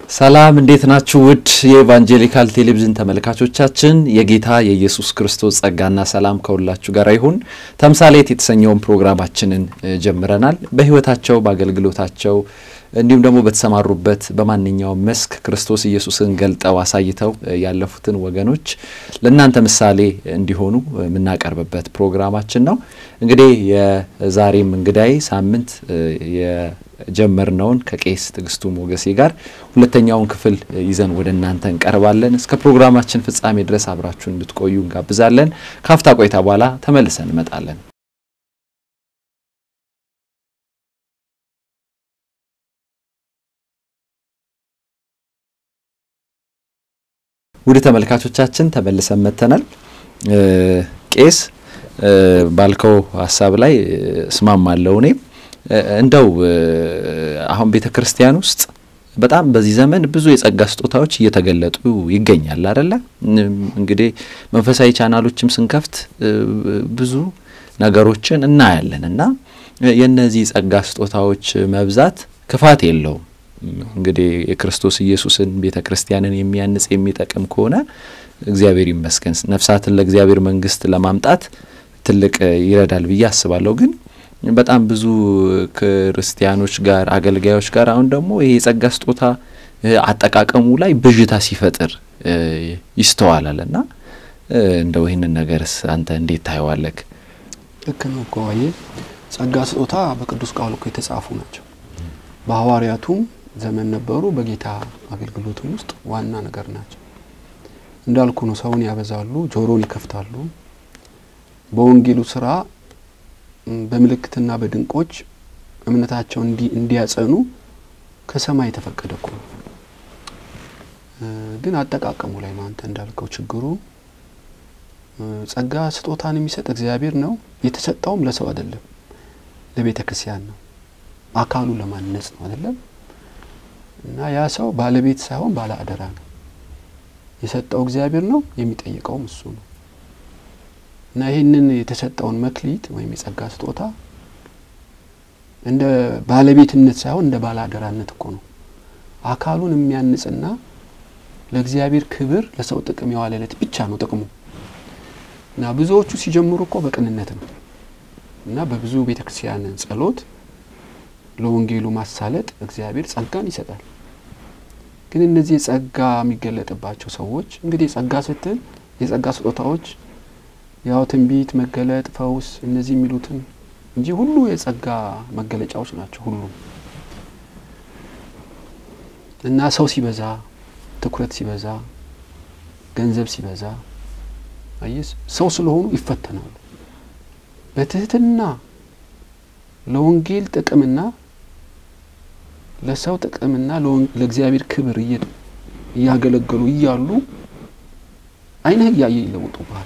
ሰላም እንዴት ናችሁ? ውድ የኢቫንጀሊካል ቴሌቪዥን ተመልካቾቻችን የጌታ የኢየሱስ ክርስቶስ ጸጋና ሰላም ከሁላችሁ ጋር ይሁን። ተምሳሌት የተሰኘውን ፕሮግራማችንን ጀምረናል። በሕይወታቸው በአገልግሎታቸው እንዲሁም ደግሞ በተሰማሩበት በማንኛውም መስክ ክርስቶስ ኢየሱስን ገልጠው አሳይተው ያለፉትን ወገኖች ለእናንተ ምሳሌ እንዲሆኑ የምናቀርብበት ፕሮግራማችን ነው። እንግዲህ የዛሬም እንግዳይ ሳምንት የጀመርነውን ከቄስ ትዕግስቱ ሞገሴ ጋር ሁለተኛውን ክፍል ይዘን ወደ እናንተ እንቀርባለን። እስከ ፕሮግራማችን ፍጻሜ ድረስ አብራችሁን እንድትቆዩ እንጋብዛለን። ካፍታ ቆይታ በኋላ ተመልሰን እንመጣለን። ውድ ተመልካቾቻችን ተመልሰን መጥተናል። ቄስ ባልከው ሀሳብ ላይ እስማማለሁ። እኔም እንደው አሁን ቤተ ክርስቲያን ውስጥ በጣም በዚህ ዘመን ብዙ የጸጋ ስጦታዎች እየተገለጡ ይገኛል አደለ? እንግዲህ መንፈሳዊ ቻናሎችም ስንከፍት ብዙ ነገሮችን እናያለን እና የእነዚህ ጸጋ ስጦታዎች መብዛት ክፋት የለውም። እንግዲህ የክርስቶስ ኢየሱስን ቤተ ክርስቲያንን የሚያንጽ የሚጠቅም ከሆነ እግዚአብሔር ይመስገን፣ ነፍሳትን ለእግዚአብሔር መንግስት ለማምጣት ትልቅ ይረዳል ብዬ አስባለሁ። ግን በጣም ብዙ ክርስቲያኖች ጋር አገልጋዮች ጋር አሁን ደግሞ ይሄ የጸጋ ስጦታ አጠቃቀሙ ላይ ብዥታ ሲፈጥር ይስተዋላል እና እንደው ይህንን ነገርስ አንተ እንዴት ታየዋለህ? ልክ ነው እኮ አየህ፣ ጸጋ ስጦታ በቅዱስ ቃሉ እኮ የተጻፉ ናቸው። በሐዋርያቱም ዘመን ነበሩ፣ በጌታ አገልግሎትም ውስጥ ዋና ነገር ናቸው። እንዳልኩ ነው፣ ሰውን ያበዛሉ፣ ጆሮን ይከፍታሉ። በወንጌሉ ስራ በምልክትና በድንቆች እምነታቸውን እንዲያጸኑ ከሰማይ የተፈቀደ እኮ ነው። ግን አጠቃቀሙ ላይ ነው አንተ እንዳልከው ችግሩ። ጸጋ ስጦታን የሚሰጥ እግዚአብሔር ነው። የተሰጠውም ለሰው አይደለም፣ ለቤተ ክርስቲያን ነው። አካሉ ለማነጽ ነው አይደለም። እና ያ ሰው ባለቤት ሳይሆን ባለ አደራ ነው። የሰጠው እግዚአብሔር ነው፣ የሚጠይቀውም እሱ ነው። እና ይህንን የተሰጠውን መክሊት ወይም የጸጋ ስጦታ እንደ ባለቤትነት ሳይሆን እንደ ባለ አደራነት እኮ ነው። አካሉን የሚያንጽና ለእግዚአብሔር ክብር ለሰው ጥቅም የዋለለት ብቻ ነው ጥቅሙ። እና ብዙዎቹ ሲጀምሩ እኮ በቅንነት ነው እና በብዙ ቤተ ክርስቲያን ጸሎት ለወንጌሉ ማሳለጥ እግዚአብሔር ጸጋን ይሰጣል። ግን እነዚህ የጸጋ የሚገለጥባቸው ሰዎች እንግዲህ የጸጋ ስትል የጸጋ ስጦታዎች ያው ትንቢት፣ መገለጥ፣ ፈውስ እነዚህ የሚሉትን እንጂ ሁሉ የጸጋ መገለጫዎች ናቸው ሁሉ እና ሰው ሲበዛ፣ ትኩረት ሲበዛ፣ ገንዘብ ሲበዛ አየስ ሰው ስለሆኑ ይፈተናሉ። በትህትና ለወንጌል ጥቅምና ለሰው ጥቅምና ለእግዚአብሔር ክብር እያገለገሉ እያሉ ዓይንህ እያየ ይለውጡብሃል።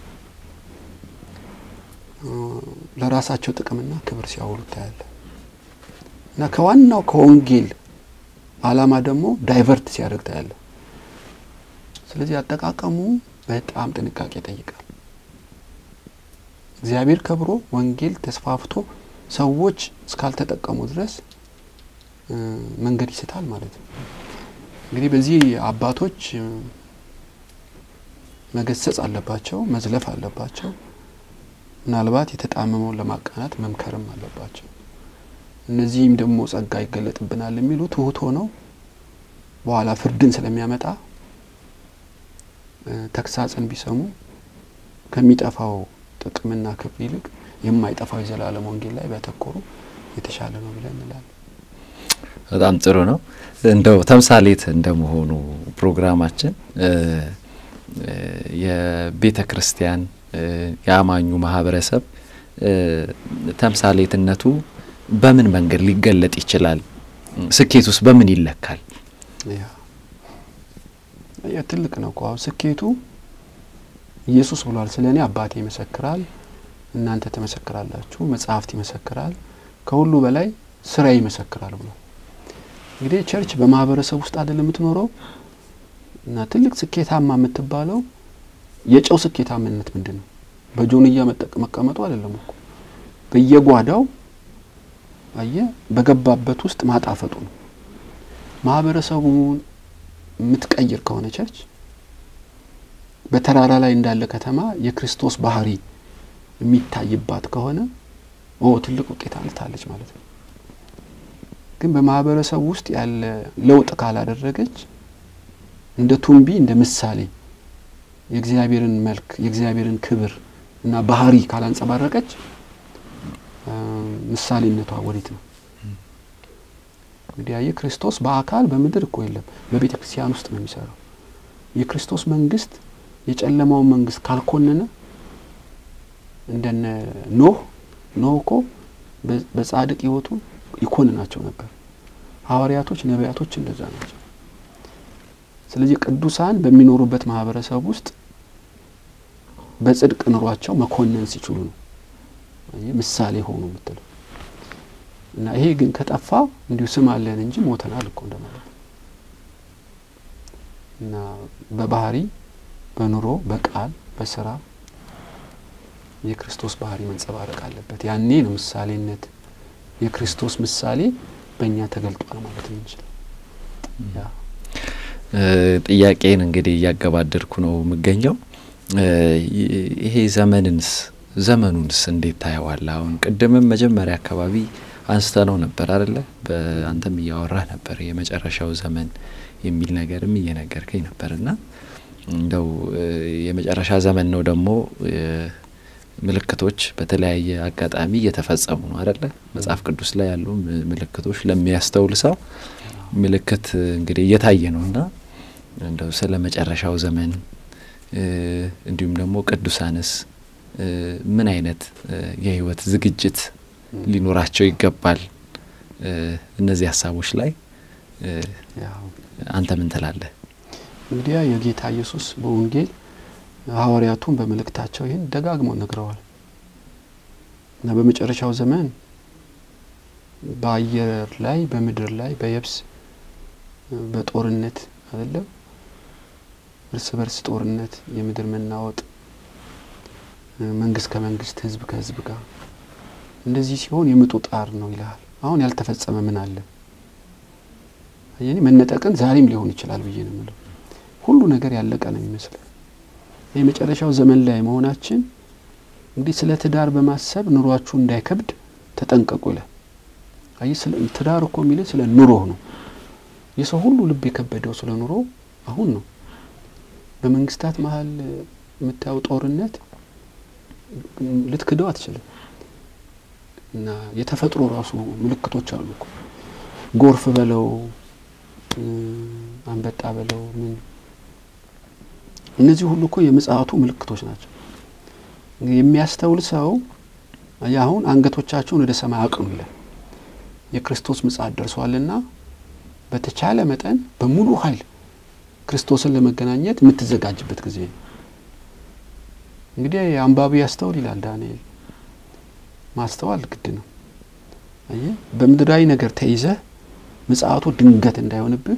ለራሳቸው ጥቅምና ክብር ሲያውሉ ታያለ እና ከዋናው ከወንጌል ዓላማ ደግሞ ዳይቨርት ሲያደርግ ታያለ። ስለዚህ አጠቃቀሙ በጣም ጥንቃቄ ይጠይቃል። እግዚአብሔር ከብሮ ወንጌል ተስፋፍቶ ሰዎች እስካልተጠቀሙ ድረስ መንገድ ይስታል ማለት ነው። እንግዲህ በዚህ አባቶች መገሰጽ አለባቸው፣ መዝለፍ አለባቸው። ምናልባት የተጣመመውን ለማቃናት መምከርም አለባቸው። እነዚህም ደግሞ ጸጋ ይገለጥብናል የሚሉ ትሁት ሆነው በኋላ ፍርድን ስለሚያመጣ ተግሳጽን ቢሰሙ ከሚጠፋው ጥቅምና ክብር ይልቅ የማይጠፋው የዘላለም ወንጌል ላይ ቢያተኮሩ የተሻለ ነው ብለን እንላለን። በጣም ጥሩ ነው። እንደው ተምሳሌት እንደመሆኑ ፕሮግራማችን የቤተ ክርስቲያን የአማኙ ማህበረሰብ ተምሳሌትነቱ በምን መንገድ ሊገለጥ ይችላል? ስኬት ውስጥ በምን ይለካል? ያ ትልቅ ነው እኮ አሁን ስኬቱ ኢየሱስ ብሏል። ስለ እኔ አባቴ ይመሰክራል፣ እናንተ ትመሰክራላችሁ፣ መጽሐፍት ይመሰክራል፣ ከሁሉ በላይ ስራ ይመሰክራል ብሏል። እንግዲህ ቸርች በማህበረሰብ ውስጥ አይደለም የምትኖረው እና ትልቅ ስኬታማ የምትባለው የጨው ስኬታማነት ምንድን ነው? በጆንያ መቀመጡ አይደለም እኮ በየጓዳው አየ በገባበት ውስጥ ማጣፈጡ ነው። ማህበረሰቡን የምትቀይር ከሆነ ቸርች በተራራ ላይ እንዳለ ከተማ የክርስቶስ ባህሪ የሚታይባት ከሆነ ኦ ትልቅ ውጤት አልታለች ማለት ነው። ግን በማህበረሰቡ ውስጥ ያለ ለውጥ ካላደረገች እንደ ቱንቢ እንደ ምሳሌ የእግዚአብሔርን መልክ የእግዚአብሔርን ክብር እና ባህሪ ካላንጸባረቀች ምሳሌነቷ ወዴት ነው? እንግዲህ ያየ ክርስቶስ በአካል በምድር እኮ የለም፣ በቤተ ክርስቲያን ውስጥ ነው የሚሰራው። የክርስቶስ መንግስት የጨለማውን መንግስት ካልኮነነ እንደነ ኖህ ኖህ እኮ በጻድቅ ህይወቱ ይኮንናቸው ነበር። ሐዋርያቶች፣ ነቢያቶች እንደዛ ናቸው። ስለዚህ ቅዱሳን በሚኖሩበት ማህበረሰብ ውስጥ በጽድቅ ኑሯቸው መኮነን ሲችሉ ነው ምሳሌ ሆኑ የምትለው እና ይሄ ግን ከጠፋ እንዲሁ ስም አለን እንጂ ሞተናል እኮ እንደማለት እና በባህሪ በኑሮ በቃል በስራ የክርስቶስ ባህሪ መንጸባረቅ አለበት። ያኔ ነው ምሳሌነት የክርስቶስ ምሳሌ በእኛ ተገልጧል ማለት ነው እንችል ጥያቄን እንግዲህ እያገባደድኩ ነው የምገኘው። ይሄ ዘመንንስ ዘመኑንስ እንዴት ታየዋለህ? አሁን ቅድምም መጀመሪያ አካባቢ አንስተ ነው ነበር አደለ? በአንተም እያወራህ ነበር የመጨረሻው ዘመን የሚል ነገርም እየነገርከኝ ነበር እና እንደው የመጨረሻ ዘመን ነው ደግሞ ምልክቶች በተለያየ አጋጣሚ እየተፈጸሙ ነው አደለ? መጽሐፍ ቅዱስ ላይ ያሉ ምልክቶች ለሚያስተውል ሰው ምልክት እንግዲህ እየታየ ነው እና እንደው ስለ መጨረሻው ዘመን እንዲሁም ደግሞ ቅዱሳንስ ምን አይነት የህይወት ዝግጅት ሊኖራቸው ይገባል? እነዚህ ሀሳቦች ላይ አንተ ምን ትላለህ? እንግዲያ የጌታ ኢየሱስ በወንጌል ሐዋርያቱን በመልእክታቸው ይህን ደጋግመው ነግረዋል እና በመጨረሻው ዘመን በአየር ላይ በምድር ላይ በየብስ በጦርነት አይደለም እርስ በርስ ጦርነት፣ የምድር መናወጥ፣ መንግስት ከመንግስት ህዝብ ከህዝብ ጋር እንደዚህ ሲሆን የምጡ ጣር ነው ይልሃል። አሁን ያልተፈጸመ ምን አለ? የኔ መነጠቅን ዛሬም ሊሆን ይችላል ብዬ ነው የምለው። ሁሉ ነገር ያለቀ ነው የሚመስለው። የመጨረሻው ዘመን ላይ መሆናችን እንግዲህ ስለ ትዳር በማሰብ ኑሯችሁ እንዳይከብድ ተጠንቀቁ ይላል። አይ ስለ ትዳር እኮ የሚለው ስለ ኑሮ ነው። የሰው ሁሉ ልብ የከበደው ስለ ኑሮ አሁን ነው። በመንግስታት መሀል የምታየው ጦርነት ልትክደው አትችልም። እና የተፈጥሮ ራሱ ምልክቶች አሉ እኮ ጎርፍ በለው አንበጣ በለው ምን እነዚህ ሁሉ እኮ የምጽአቱ ምልክቶች ናቸው። የሚያስተውል ሰው አሁን አንገቶቻቸውን ወደ ሰማይ አቅኑ ይላል። የክርስቶስ ምጽአት ደርሷልና በተቻለ መጠን በሙሉ ኃይል ክርስቶስን ለመገናኘት የምትዘጋጅበት ጊዜ ነው። እንግዲህ አንባቢ ያስተውል ይላል ዳንኤል። ማስተዋል ግድ ነው። አየህ በምድራዊ ነገር ተይዘህ ምጽአቱ ድንገት እንዳይሆንብህ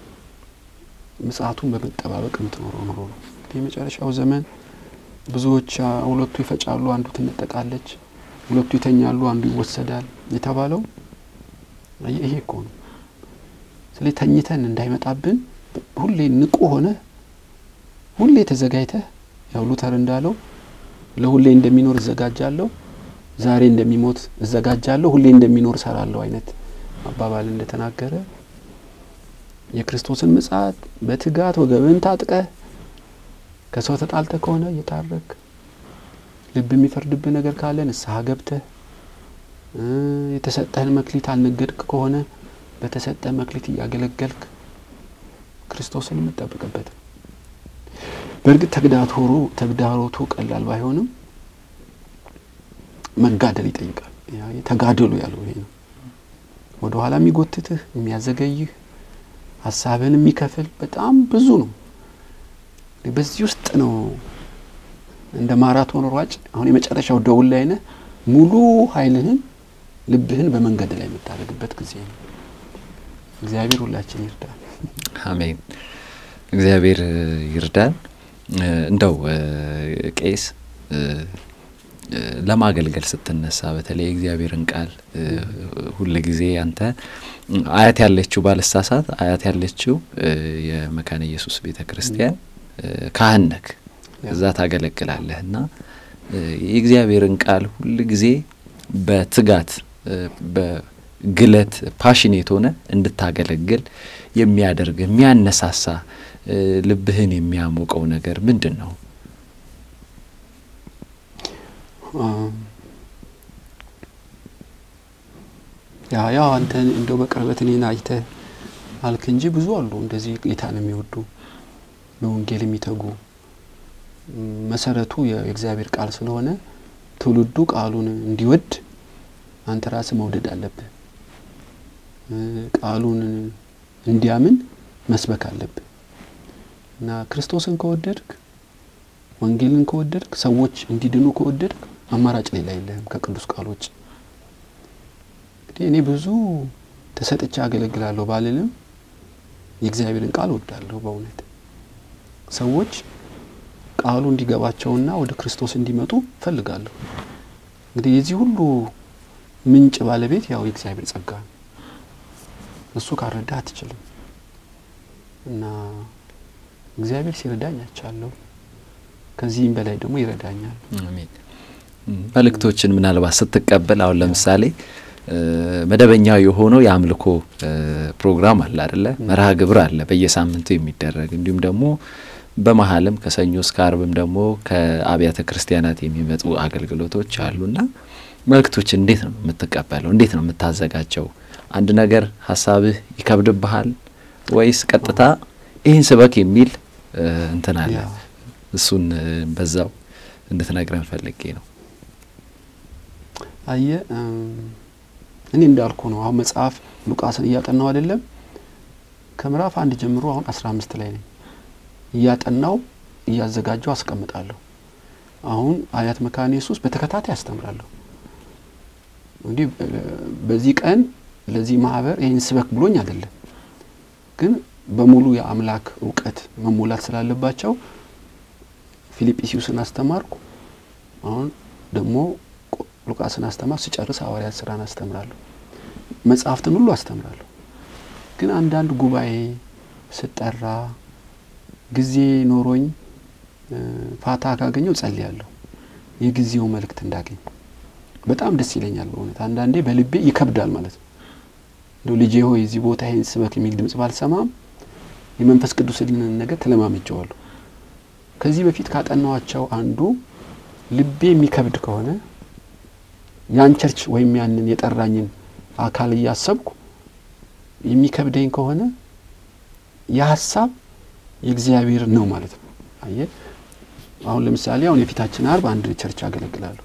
ምጽአቱን በመጠባበቅ የምትኖረው ኑሮ ነው። እንግዲህ የመጨረሻው ዘመን ብዙዎች ሁለቱ ይፈጫሉ፣ አንዱ ትነጠቃለች፣ ሁለቱ ይተኛሉ፣ አንዱ ይወሰዳል የተባለው ይሄ እኮ ነው። ስለዚህ ተኝተን እንዳይመጣብን ሁሌ ንቁ ሆነ ሁሌ ተዘጋጅተህ ያው ሉተር እንዳለው ለሁሌ እንደሚኖር እዘጋጃለሁ፣ ዛሬ እንደሚሞት እዘጋጃለሁ፣ ሁሌ እንደሚኖር እሰራለሁ አይነት አባባል እንደተናገረ የክርስቶስን ምጽአት በትጋት ወገብን ታጥቀህ ከሰው ተጣልተ ከሆነ እየታረክ ልብ የሚፈርድብህ ነገር ካለ ንስሐ ገብተህ የተሰጠህን መክሊት አልነገድክ ከሆነ በተሰጠህ መክሊት እያገለገልክ ክርስቶስን የምጠብቅበት ነው። በእርግጥ ተግዳሮቱ ተግዳሮቱ ቀላል ባይሆንም መጋደል ይጠይቃል። ተጋደሉ ያለው ይሄ ነው። ወደ ኋላ የሚጎትትህ የሚያዘገይህ ሀሳብህን የሚከፍል በጣም ብዙ ነው። በዚህ ውስጥ ነው እንደ ማራቶን ሯጭ አሁን የመጨረሻው ደውል ላይ ነህ። ሙሉ ኃይልህን ልብህን በመንገድ ላይ የምታደርግበት ጊዜ ነው። እግዚአብሔር ሁላችን ይርዳል። አሜን። እግዚአብሔር ይርዳን። እንደው ቄስ ለማገልገል ስትነሳ በተለይ የእግዚአብሔርን ቃል ሁል ጊዜ አንተ አያት ያለችው ባልሳሳት አያት ያለችው የመካነ ኢየሱስ ቤተ ክርስቲያን ካህን ነክ እዛ ታገለግላለህ እና የእግዚአብሔርን ቃል ሁል ጊዜ በትጋት በግለት ፓሽኔት ሆነ እንድታገለግል የሚያደርግ የሚያነሳሳ ልብህን የሚያሞቀው ነገር ምንድን ነው? ያ ያው አንተ እንደው በቅርበት እኔን አይተህ አልክ እንጂ ብዙ አሉ እንደዚህ ጌታን የሚወዱ ለወንጌል የሚተጉ መሰረቱ የእግዚአብሔር ቃል ስለሆነ ትውልዱ ቃሉን እንዲወድ አንተ ራስህ መውደድ አለብህ። ቃሉን እንዲያምን መስበክ አለብህ እና ክርስቶስን ከወደድክ ወንጌልን ከወደድክ ሰዎች እንዲድኑ ከወደድክ አማራጭ ሌላ የለህም ከቅዱስ ቃል ውጭ። እንግዲህ እኔ ብዙ ተሰጥቼ አገለግላለሁ ባልልም የእግዚአብሔርን ቃል ወዳለሁ። በእውነት ሰዎች ቃሉ እንዲገባቸውና ወደ ክርስቶስ እንዲመጡ ፈልጋለሁ። እንግዲህ የዚህ ሁሉ ምንጭ ባለቤት ያው የእግዚአብሔር ጸጋ ነው። እሱ ካልረዳ አትችልም እና እግዚአብሔር ሲረዳኝ አይቻለሁ። ከዚህም በላይ ደግሞ ይረዳኛል። አሜን። መልእክቶችን ምናልባት ስትቀበል አሁን ለምሳሌ መደበኛው የሆነው የአምልኮ ፕሮግራም አለ አደለ? መርሃ ግብር አለ በየሳምንቱ የሚደረግ እንዲሁም ደግሞ በመሀልም ከሰኞ እስከ አርብም ደግሞ ከአብያተ ክርስቲያናት የሚመጡ አገልግሎቶች አሉና መልእክቶችን እንዴት ነው የምትቀበለው? እንዴት ነው የምታዘጋጀው? አንድ ነገር ሀሳብህ ይከብድብሃል ወይስ ቀጥታ ይህን ስበክ የሚል እንትን አለ? እሱን በዛው እንድትነግረን ፈልጌ ነው። አየ እኔ እንዳልኩ ነው። አሁን መጽሐፍ ሉቃስን እያጠናው አይደለም ከምዕራፍ አንድ ጀምሮ አሁን አስራ አምስት ላይ ነኝ። እያጠናው እያዘጋጀው አስቀምጣለሁ። አሁን አያት መካነ ኢየሱስ በተከታታይ አስተምራለሁ። እንዲህ በዚህ ቀን ለዚህ ማህበር ይህን ስበክ ብሎኝ አይደለም፣ ግን በሙሉ የአምላክ እውቀት መሞላት ስላለባቸው ፊልጵስዩስን አስተማርኩ። አሁን ደግሞ ሉቃስን አስተማር ስጨርስ ሐዋርያት ስራን አስተምራለሁ። መጽሐፍትን ሁሉ አስተምራለሁ። ግን አንዳንድ ጉባኤ ስጠራ ጊዜ ኖሮኝ ፋታ ካገኘው ጸልያለሁ። የጊዜው መልእክት እንዳገኝ በጣም ደስ ይለኛል። በእውነት አንዳንዴ በልቤ ይከብዳል ማለት ነው። እንደው ልጄ ሆይ እዚህ ቦታ ይህን ስበክ የሚል ድምጽ ባልሰማም የመንፈስ ቅዱስን ነገር ተለማምጀዋለሁ። ከዚህ በፊት ካጠናዋቸው አንዱ ልቤ የሚከብድ ከሆነ ያን ቸርች ወይም ያንን የጠራኝን አካል እያሰብኩ የሚከብደኝ ከሆነ የሀሳብ የእግዚአብሔር ነው ማለት ነው። አየ አሁን ለምሳሌ አሁን የፊታችን አርብ አንድ ቸርች አገለግላለሁ።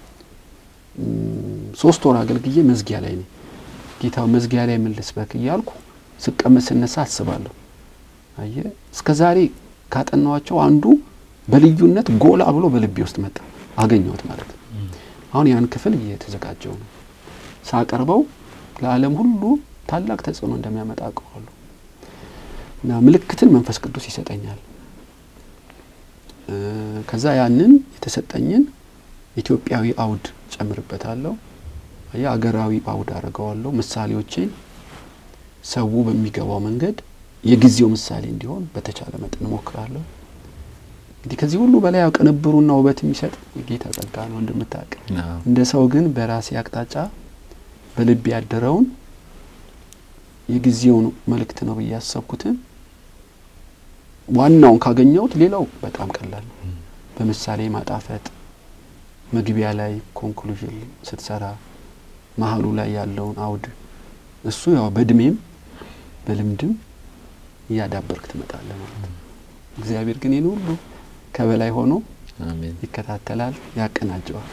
ሶስት ወር አገልግዬ መዝጊያ ላይ ነኝ። ጌታው መዝጊያ ላይ ምን ልስበክ እያልኩ ስቀመጥ ስነሳ አስባለሁ። አየ እስከ ዛሬ ካጠናዋቸው አንዱ በልዩነት ጎላ ብሎ በልቤ ውስጥ መጣ አገኘሁት ማለት ነው። አሁን ያን ክፍል እየተዘጋጀው ነው። ሳቀርበው ለዓለም ሁሉ ታላቅ ተጽዕኖ እንደሚያመጣ አውቀዋለሁ እና ምልክትን መንፈስ ቅዱስ ይሰጠኛል። ከዛ ያንን የተሰጠኝን ኢትዮጵያዊ አውድ ጨምርበታለሁ። የአገራዊ አውድ አድርገዋለሁ። ምሳሌዎቼን ሰው በሚገባው መንገድ የጊዜው ምሳሌ እንዲሆን በተቻለ መጠን እሞክራለሁ። እንግዲህ ከዚህ ሁሉ በላይ ያው ቅንብሩና ውበት የሚሰጥ የጌታ ጸጋ ነው እንደምታውቅ። እንደ ሰው ግን በራሴ አቅጣጫ በልቤ ያደረውን የጊዜውን መልእክት ነው ብዬ ያሰብኩትን ዋናውን ካገኘሁት ሌላው በጣም ቀላል ነው። በምሳሌ ማጣፈጥ፣ መግቢያ ላይ ኮንክሉዥን ስትሰራ መሀሉ ላይ ያለውን አውድ እሱ ያው በእድሜም በልምድም እያዳበርክ ትመጣለህ ማለት ነው። እግዚአብሔር ግን ይህን ሁሉ ከበላይ ሆኖ ይከታተላል፣ ያቀናጀዋል።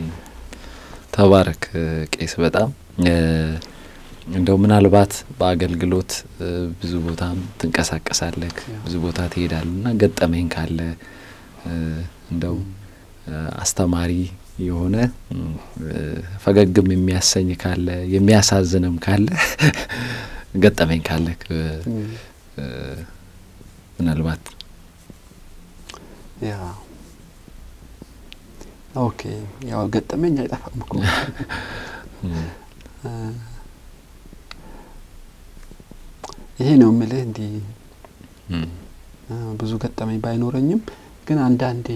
ተባረክ ቄስ። በጣም እንደው ምናልባት በአገልግሎት ብዙ ቦታም ትንቀሳቀሳለህ፣ ብዙ ቦታ ትሄዳለህ እና ገጠመኝ ካለ እንደው አስተማሪ የሆነ ፈገግም የሚያሰኝ ካለ የሚያሳዝንም ካለ ገጠመኝ ካለ ምናልባት ያ ኦኬ ያው ገጠመኝ አይጠፋም እኮ ይሄ ነው የምልህ። እንዲህ ብዙ ገጠመኝ ባይኖረኝም ግን አንዳንዴ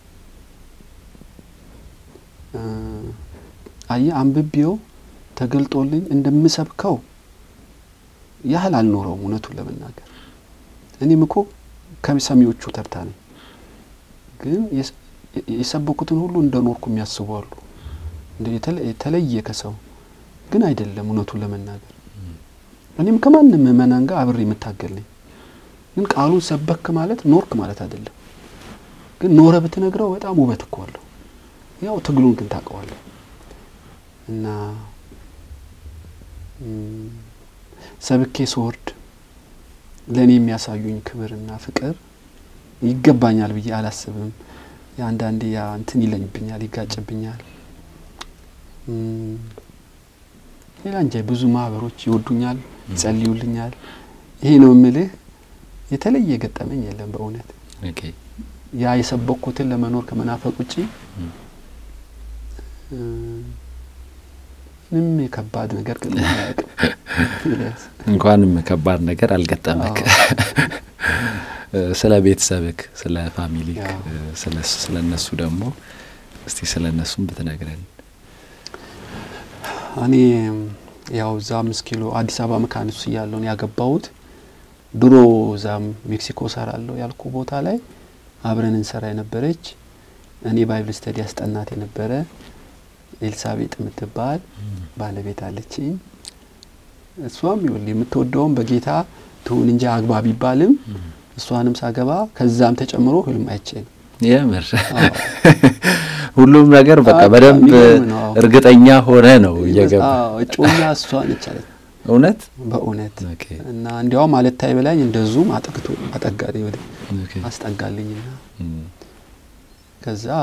አየህ አንብቤው ተገልጦልኝ እንደምሰብከው ያህል አልኖረውም። እውነቱን ለመናገር እኔም እኮ ከሰሚዎቹ ተርታ ነኝ። ግን የሰበኩትን ሁሉ እንደ ኖርኩ የሚያስቡ አሉ። የተለየ ከሰው ግን አይደለም። እውነቱን ለመናገር እኔም ከማንም ምእመናን ጋር አብሬ የምታገል ነኝ። ግን ቃሉን ሰበክ ማለት ኖርክ ማለት አይደለም። ግን ኖረ ብትነግረው በጣም ውበት እኮ አለው። ያው ትግሉን ግን ታውቀዋለህ እና ሰብኬ ስወርድ ለእኔ የሚያሳዩኝ ክብርና ፍቅር ይገባኛል ብዬ አላስብም። አንዳንዴ ያ እንትን ይለኝብኛል፣ ይጋጭብኛል። ሌላ እንጃ ብዙ ማህበሮች ይወዱኛል፣ ይጸልዩልኛል። ይሄ ነው የምልህ። የተለየ ገጠመኝ የለም በእውነት ያ የሰበኩትን ለመኖር ከመናፈቅ ውጪ ምንም የከባድ ነገር ገጥሞ አያውቅም። እንኳንም ከባድ ነገር አልገጠመክ። ስለ ቤተሰብክ፣ ስለ ፋሚሊክ፣ ስለ እነሱ ደግሞ እስቲ ስለ እነሱም ብትነግረን። እኔ ያው እዛ አምስት ኪሎ አዲስ አበባ መካነ ኢየሱስ እያለሁ ነው ያገባሁት። ድሮ እዛም ሜክሲኮ ሰራለሁ ያልኩ ቦታ ላይ አብረን እንሰራ የነበረች እኔ ባይብል ስተዲ ያስጠናት የነበረ ኤልሳቤጥ የምትባል ባለቤት አለችኝ። እሷም ይኸውልህ የምትወደውም በጌታ ትሁን እንጂ አግባ ቢባልም እሷንም ሳገባ ከዛም ተጨምሮ ህልም አይቼ ነው። የምር ሁሉም ነገር በቃ በደንብ እርግጠኛ ሆነ ነው እየገባ እጮኛ እሷ ነች አለች። እውነት በእውነት እና እንዲያውም አለታይ በላኝ እንደዙም አጠግቶ አጠጋልኝ ወደ አስጠጋልኝና ከዛ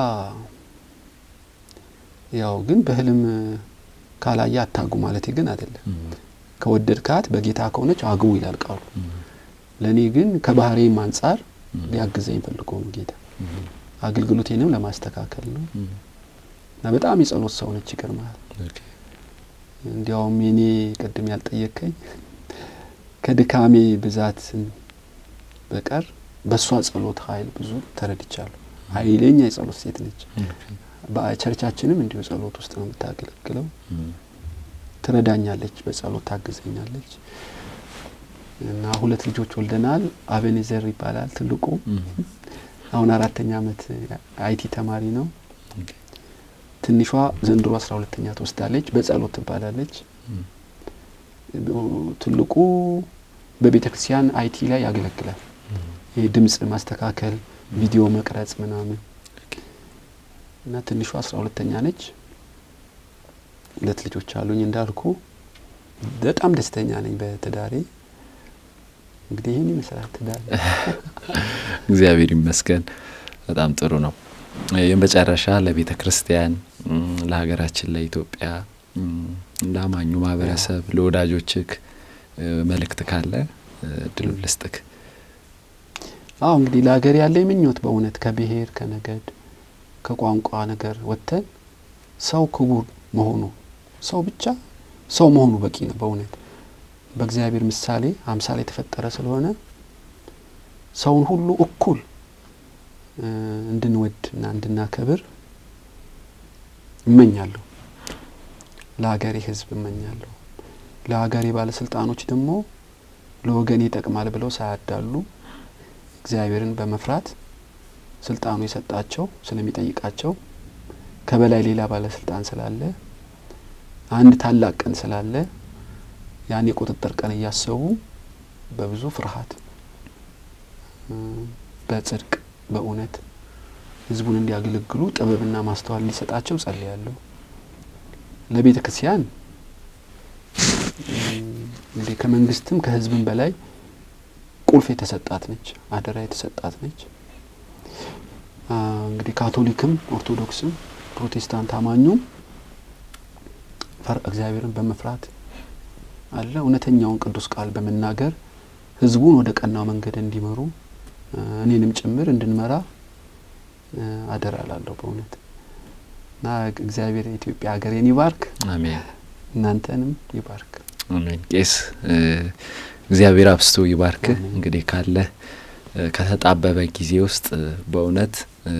ያው ግን በህልም ካላየ አታጉ ማለት ግን አይደለም። ከወደድካት በጌታ ከሆነች አግቡ ይላል ቃሉ። ለእኔ ግን ከባህሬም አንጻር ሊያግዘኝ ፈልጎ ነው ጌታ። አገልግሎቴንም ለማስተካከል ነው እና በጣም የጸሎት ሰው ነች። ይገርመሃል። እንዲያውም የኔ ቅድም ያልጠየከኝ ከድካሜ ብዛት በቀር በእሷ ጸሎት ኃይል ብዙ ተረድቻለሁ። ኃይለኛ የጸሎት ሴት ነች። በቸርቻችንም እንዲሁ ጸሎት ውስጥ ነው የምታገለግለው። ትረዳኛለች፣ በጸሎት ታግዘኛለች። እና ሁለት ልጆች ወልደናል። አቤኔዘር ይባላል ትልቁ፣ አሁን አራተኛ ዓመት አይቲ ተማሪ ነው። ትንሿ ዘንድሮ አስራ ሁለተኛ ትወስዳለች፣ በጸሎት ትባላለች። ትልቁ በቤተ ክርስቲያን አይቲ ላይ ያገለግላል። ይህ ድምጽ ማስተካከል፣ ቪዲዮ መቅረጽ ምናምን እና ትንሿ አስራ ሁለተኛ ነች። ሁለት ልጆች አሉኝ እንዳልኩ። በጣም ደስተኛ ነኝ በትዳሬ። እንግዲህ ይህን ይመስላል ትዳሬ። እግዚአብሔር ይመስገን። በጣም ጥሩ ነው። የመጨረሻ ለቤተ ክርስቲያን፣ ለሀገራችን፣ ለኢትዮጵያ፣ ለአማኙ ማህበረሰብ፣ ለወዳጆችክ መልእክት ካለ እድሉ ልስጥክ። አዎ እንግዲህ ለሀገር ያለኝ ምኞት በእውነት ከብሔር ከነገድ ከቋንቋ ነገር ወጥተን ሰው ክቡር መሆኑ ሰው ብቻ ሰው መሆኑ በቂ ነው። በእውነት በእግዚአብሔር ምሳሌ አምሳሌ የተፈጠረ ስለሆነ ሰውን ሁሉ እኩል እንድንወድ እና እንድናከብር እመኛለሁ። ለሀገሬ ሕዝብ እመኛለሁ። ለሀገሬ ባለስልጣኖች ደግሞ ለወገኔ ይጠቅማል ብለው ሳያዳሉ እግዚአብሔርን በመፍራት ስልጣኑ የሰጣቸው ስለሚጠይቃቸው ከበላይ ሌላ ባለስልጣን ስላለ አንድ ታላቅ ቀን ስላለ ያን የቁጥጥር ቀን እያሰቡ በብዙ ፍርሃት በጽድቅ በእውነት ህዝቡን እንዲያገለግሉ ጥበብና ማስተዋል እንዲሰጣቸው ጸልያለሁ። ለቤተ ክርስቲያን እንግዲህ ከመንግስትም ከህዝብም በላይ ቁልፍ የተሰጣት ነች፣ አደራ የተሰጣት ነች። እንግዲህ ካቶሊክም ኦርቶዶክስም ፕሮቴስታንት አማኙም እግዚአብሔርን በመፍራት አለ እውነተኛውን ቅዱስ ቃል በመናገር ህዝቡን ወደ ቀናው መንገድ እንዲመሩ እኔንም ጭምር እንድንመራ አደራ ላለሁ። በእውነት እና እግዚአብሔር የኢትዮጵያ ሀገሬን ይባርክ፣ አሜን እናንተንም ይባርክ። አሜን። ቄስ እግዚአብሔር አብስቶ ይባርክ። አሜን። እንግዲህ ካለ ከተጣበበ ጊዜ ውስጥ በእውነት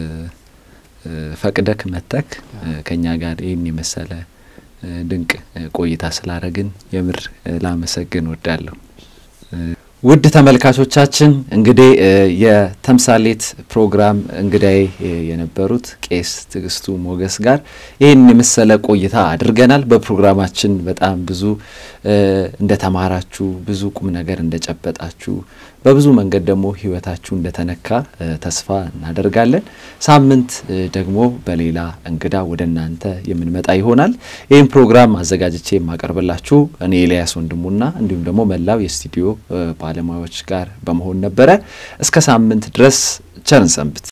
ፈቅደክ መተክ ከኛ ጋር ይህን የመሰለ ድንቅ ቆይታ ስላረግን የምር ላመሰግን ወዳለሁ። ውድ ተመልካቾቻችን እንግዲህ የተምሳሌት ፕሮግራም እንግዳዬ የነበሩት ቄስ ትዕግስቱ ሞገስ ጋር ይህን የመሰለ ቆይታ አድርገናል። በፕሮግራማችን በጣም ብዙ እንደተማራችሁ፣ ብዙ ቁም ነገር እንደጨበጣችሁ፣ በብዙ መንገድ ደግሞ ሕይወታችሁ እንደተነካ ተስፋ እናደርጋለን። ሳምንት ደግሞ በሌላ እንግዳ ወደ እናንተ የምንመጣ ይሆናል። ይህም ፕሮግራም አዘጋጅቼ የማቀርብላችሁ እኔ ኤልያስ ወንድሙና እንዲሁም ደግሞ መላው የስቱዲዮ ባለሙያዎች ጋር በመሆን ነበረ። እስከ ሳምንት ድረስ ቸርን ሰንብት።